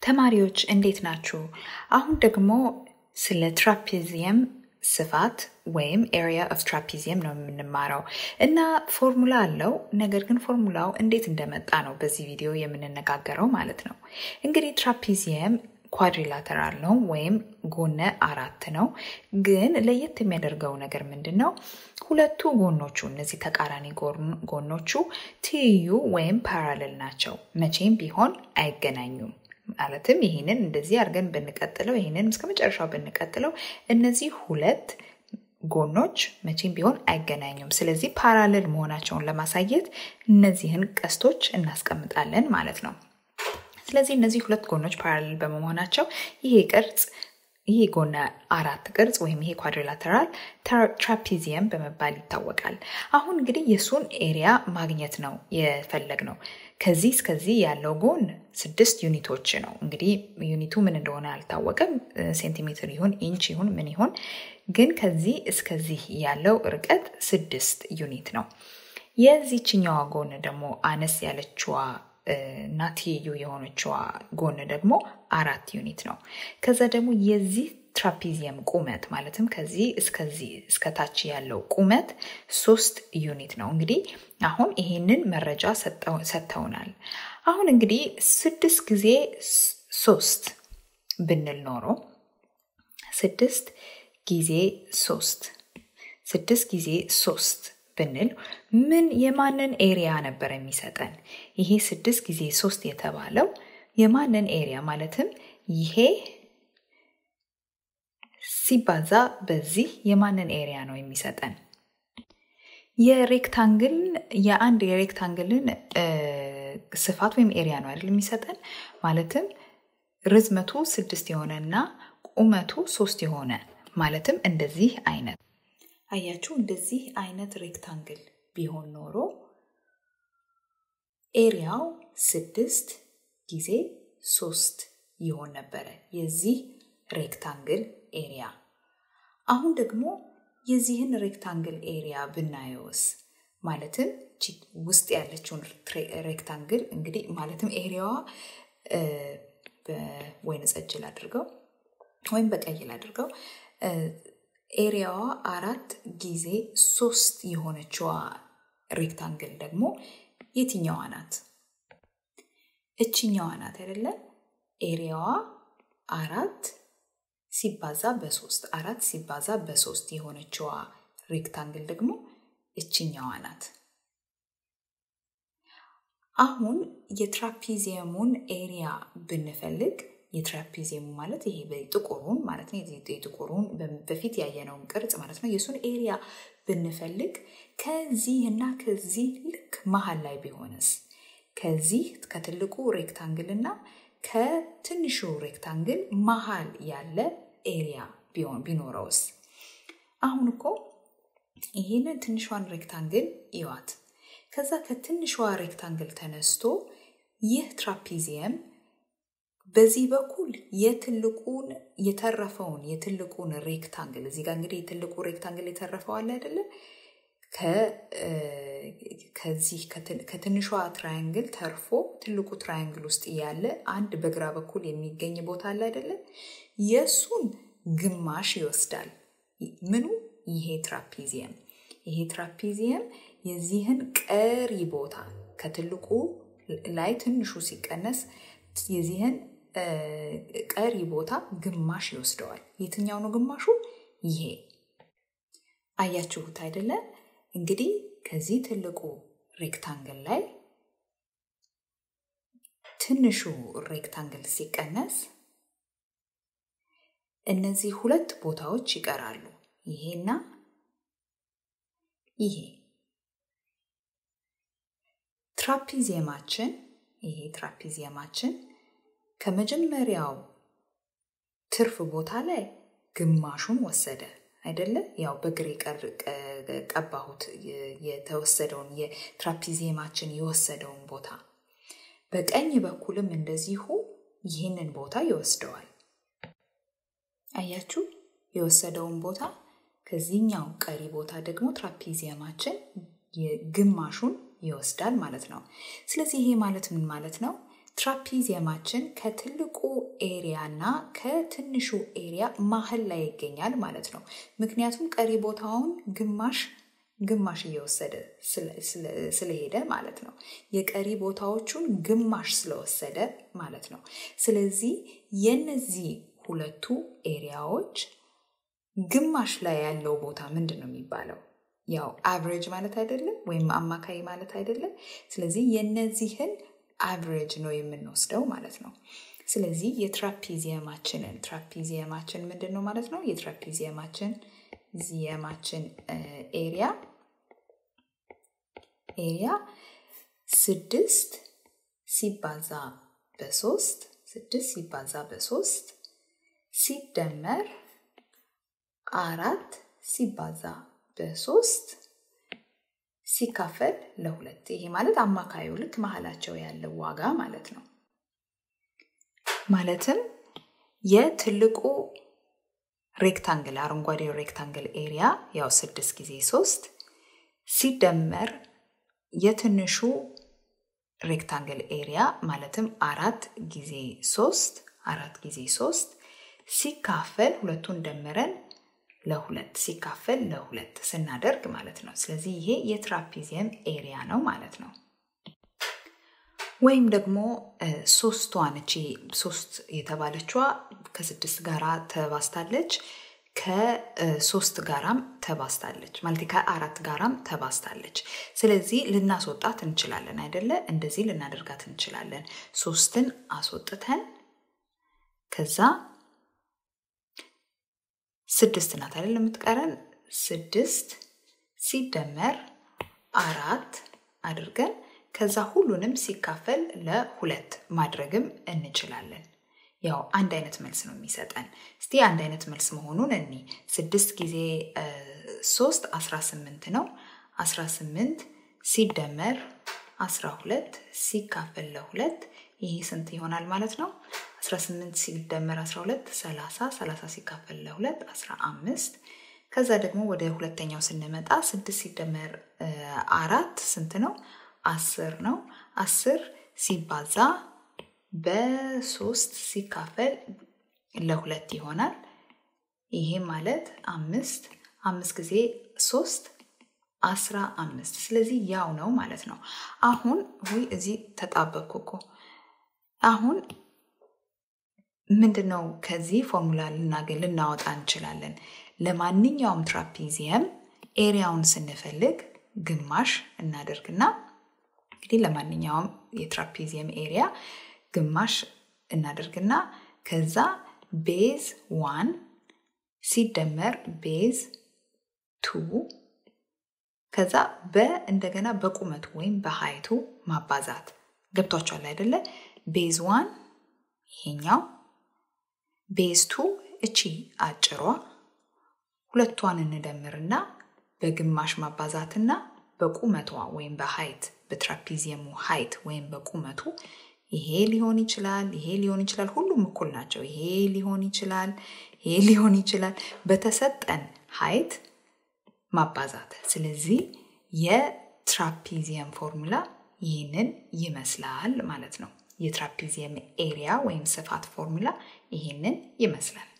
ተማሪዎች እንዴት ናችሁ? አሁን ደግሞ ስለ ትራፒዚየም ስፋት ወይም ኤሪያ ኦፍ ትራፒዚየም ነው የምንማረው እና ፎርሙላ አለው። ነገር ግን ፎርሙላው እንዴት እንደመጣ ነው በዚህ ቪዲዮ የምንነጋገረው ማለት ነው። እንግዲህ ትራፒዚየም ኳድሪላተራል ነው ወይም ጎነ አራት ነው። ግን ለየት የሚያደርገው ነገር ምንድን ነው? ሁለቱ ጎኖቹ እነዚህ ተቃራኒ ጎኖቹ ትይዩ ወይም ፓራሌል ናቸው። መቼም ቢሆን አይገናኙም። ማለትም ይህንን እንደዚህ አድርገን ብንቀጥለው ይህንን እስከ መጨረሻው ብንቀጥለው እነዚህ ሁለት ጎኖች መቼም ቢሆን አይገናኙም። ስለዚህ ፓራሌል መሆናቸውን ለማሳየት እነዚህን ቀስቶች እናስቀምጣለን ማለት ነው። ስለዚህ እነዚህ ሁለት ጎኖች ፓራሌል በመሆናቸው ይሄ ቅርጽ ይሄ ጎነ አራት ቅርጽ ወይም ይሄ ኳድሪላተራል ትራፒዚየም በመባል ይታወቃል። አሁን እንግዲህ የእሱን ኤሪያ ማግኘት ነው የፈለግ ነው። ከዚህ እስከዚህ ያለው ጎን ስድስት ዩኒቶች ነው። እንግዲህ ዩኒቱ ምን እንደሆነ አልታወቀም። ሴንቲሜትር ይሁን ኢንች ይሁን ምን ይሁን፣ ግን ከዚህ እስከዚህ ያለው ርቀት ስድስት ዩኒት ነው። የዚችኛዋ ጎን ደግሞ አነስ ያለችዋ እና ትይዩ የሆነችዋ ጎን ደግሞ አራት ዩኒት ነው። ከዛ ደግሞ የዚህ ትራፒዚየም ቁመት ማለትም ከዚህ እስከዚህ እስከታች ያለው ቁመት ሶስት ዩኒት ነው። እንግዲህ አሁን ይሄንን መረጃ ሰጥተውናል። አሁን እንግዲህ ስድስት ጊዜ ሶስት ብንል ኖሮ ስድስት ጊዜ ሶስት ስድስት ጊዜ ሶስት ብንል ምን የማንን ኤሪያ ነበር የሚሰጠን? ይሄ ስድስት ጊዜ ሶስት የተባለው የማንን ኤሪያ ማለትም ይሄ ሲባዛ በዚህ የማንን ኤሪያ ነው የሚሰጠን? የሬክታንግል የአንድ የሬክታንግልን ስፋት ወይም ኤሪያ ነው አይደል የሚሰጠን? ማለትም ርዝመቱ ስድስት የሆነ እና ቁመቱ ሶስት የሆነ ማለትም እንደዚህ አይነት አያችሁ እንደዚህ አይነት ሬክታንግል ቢሆን ኖሮ ኤሪያው ስድስት ጊዜ ሶስት ይሆን ነበረ የዚህ ሬክታንግል ኤሪያ። አሁን ደግሞ የዚህን ሬክታንግል ኤሪያ ብናየውስ ማለትም ውስጥ ያለችውን ሬክታንግል እንግዲህ ማለትም ኤሪያዋ በወይን ጠጅ ላድርገው ወይም በቀይ ላድርገው ኤሪያዋ አራት ጊዜ ሶስት የሆነችዋ ሬክታንግል ደግሞ የትኛዋ ናት? እችኛዋ ናት አይደለ? ኤሪያዋ አራት ሲባዛ በሶስት አራት ሲባዛ በሶስት የሆነችዋ ሬክታንግል ደግሞ እችኛዋ ናት። አሁን የትራፒዚየሙን ኤሪያ ብንፈልግ የትራፒዚየሙ ማለት ይሄ ጥቁሩን ማለት ነው። የጥቁሩን በፊት ያየነውን ቅርጽ ማለት ነው። የእሱን ኤሪያ ብንፈልግ ከዚህ እና ከዚህ ልክ መሀል ላይ ቢሆንስ ከዚህ ከትልቁ ሬክታንግል እና ከትንሹ ሬክታንግል መሀል ያለ ኤሪያ ቢሆን ቢኖረውስ? አሁን እኮ ይህንን ትንሿን ሬክታንግል ይዋት። ከዛ ከትንሿ ሬክታንግል ተነስቶ ይህ ትራፒዚየም በዚህ በኩል የትልቁን የተረፈውን የትልቁን ሬክታንግል እዚህ ጋር እንግዲህ የትልቁ ሬክታንግል የተረፈው አለ አይደለ? ከዚህ ከትንሿ ትራያንግል ተርፎ ትልቁ ትራያንግል ውስጥ ያለ አንድ በግራ በኩል የሚገኝ ቦታ አለ አይደለ? የእሱን ግማሽ ይወስዳል። ምኑ? ይሄ ትራፒዚየም። ይሄ ትራፒዚየም የዚህን ቀሪ ቦታ ከትልቁ ላይ ትንሹ ሲቀነስ የዚህን ቀሪ ቦታ ግማሽ ይወስደዋል። የትኛው ነው ግማሹ? ይሄ አያችሁት አይደለ? እንግዲህ ከዚህ ትልቁ ሬክታንግል ላይ ትንሹ ሬክታንግል ሲቀነስ እነዚህ ሁለት ቦታዎች ይቀራሉ። ይሄና ይሄ ትራፒዚየማችን ይሄ ትራፒዚየማችን ከመጀመሪያው ትርፍ ቦታ ላይ ግማሹን ወሰደ አይደለ? ያው በግሬ ቀባሁት የተወሰደውን የትራፒዚየማችን የወሰደውን ቦታ። በቀኝ በኩልም እንደዚሁ ይህንን ቦታ ይወስደዋል። አያችሁ የወሰደውን ቦታ ከዚህኛው ቀሪ ቦታ ደግሞ ትራፒዚየማችን ግማሹን ይወስዳል ማለት ነው። ስለዚህ ይሄ ማለት ምን ማለት ነው? ትራፒዚየማችን ከትልቁ ኤሪያ እና ከትንሹ ኤሪያ መሀል ላይ ይገኛል ማለት ነው። ምክንያቱም ቀሪ ቦታውን ግማሽ ግማሽ እየወሰደ ስለሄደ ማለት ነው። የቀሪ ቦታዎቹን ግማሽ ስለወሰደ ማለት ነው። ስለዚህ የነዚህ ሁለቱ ኤሪያዎች ግማሽ ላይ ያለው ቦታ ምንድን ነው የሚባለው? ያው አቨሬጅ ማለት አይደለም ወይም አማካይ ማለት አይደለም። ስለዚህ የነዚህን አቨሬጅ ነው የምንወስደው ማለት ነው። ስለዚህ የትራፒዚየማችንን ትራፒዚየማችን ምንድን ነው ማለት ነው? የትራፒዚየማችን ዚየማችን ኤሪያ ኤሪያ ስድስት ሲባዛ በሶስት ስድስት ሲባዛ በሶስት ሲደመር አራት ሲባዛ በሶስት ሲካፈል ለሁለት ይሄ ማለት አማካዩ ልክ መሀላቸው ያለው ዋጋ ማለት ነው። ማለትም የትልቁ ሬክታንግል አረንጓዴው ሬክታንግል ኤሪያ ያው ስድስት ጊዜ ሶስት ሲደመር የትንሹ ሬክታንግል ኤሪያ ማለትም አራት ጊዜ ሶስት አራት ጊዜ ሶስት ሲካፈል ሁለቱን ደምረን ለሁለት ሲካፈል ለሁለት ስናደርግ ማለት ነው። ስለዚህ ይሄ የትራፒዚየም ኤሪያ ነው ማለት ነው። ወይም ደግሞ ሶስቷን እቺ ሶስት የተባለችዋ ከስድስት ጋራ ተባስታለች ከሶስት ጋራም ተባስታለች ማለት ከአራት ጋራም ተባስታለች። ስለዚህ ልናስወጣት እንችላለን አይደለ? እንደዚህ ልናደርጋት እንችላለን። ሶስትን አስወጥተን ከዛ ስድስት ናት አይደል የምትቀረን? ስድስት ሲደመር አራት አድርገን ከዛ ሁሉንም ሲካፈል ለሁለት ማድረግም እንችላለን። ያው አንድ አይነት መልስ ነው የሚሰጠን። እስቲ አንድ አይነት መልስ መሆኑን እኒ ስድስት ጊዜ ሶስት አስራ ስምንት ነው። አስራ ስምንት ሲደመር አስራ ሁለት ሲካፈል ለሁለት ይሄ ስንት ይሆናል ማለት ነው? 18 ሲደመር 12 30 30 ሲካፈል ለሁለት 15 ከዛ ደግሞ ወደ ሁለተኛው ስንመጣ 6 ሲደመር አራት ስንት ነው? አስር ነው። አስር ሲባዛ በሶስት ሲካፈል ለሁለት ይሆናል። ይሄ ማለት አምስት አምስት ጊዜ ሶስት አስራ አምስት ስለዚህ ያው ነው ማለት ነው። አሁን ወይ እዚህ ተጣበቅኩ እኮ አሁን ምንድን ነው ከዚህ ፎርሙላ ልናገኝ ልናወጣ እንችላለን። ለማንኛውም ትራፒዚየም ኤሪያውን ስንፈልግ ግማሽ እናደርግና እንግዲህ ለማንኛውም የትራፒዚየም ኤሪያ ግማሽ እናደርግና ከዛ ቤዝ ዋን ሲደመር ቤዝ ቱ ከዛ በእንደገና በቁመቱ ወይም በሀይቱ ማባዛት ገብቷቸዋል አይደለ? ቤዝ ዋን ይሄኛው ቤዝ ቱ እቺ አጭሯ ሁለቷን እንደምርና በግማሽ ማባዛትና በቁመቷ ወይም በሀይት በትራፒዚየሙ ሀይት ወይም በቁመቱ ይሄ ሊሆን ይችላል፣ ይሄ ሊሆን ይችላል። ሁሉም እኩል ናቸው። ይሄ ሊሆን ይችላል፣ ይሄ ሊሆን ይችላል። በተሰጠን ሀይት ማባዛት። ስለዚህ የትራፒዚየም ፎርሙላ ይህንን ይመስላል ማለት ነው። የትራፒዚየም ኤሪያ ወይም ስፋት ፎርሙላ ይህንን ይመስላል።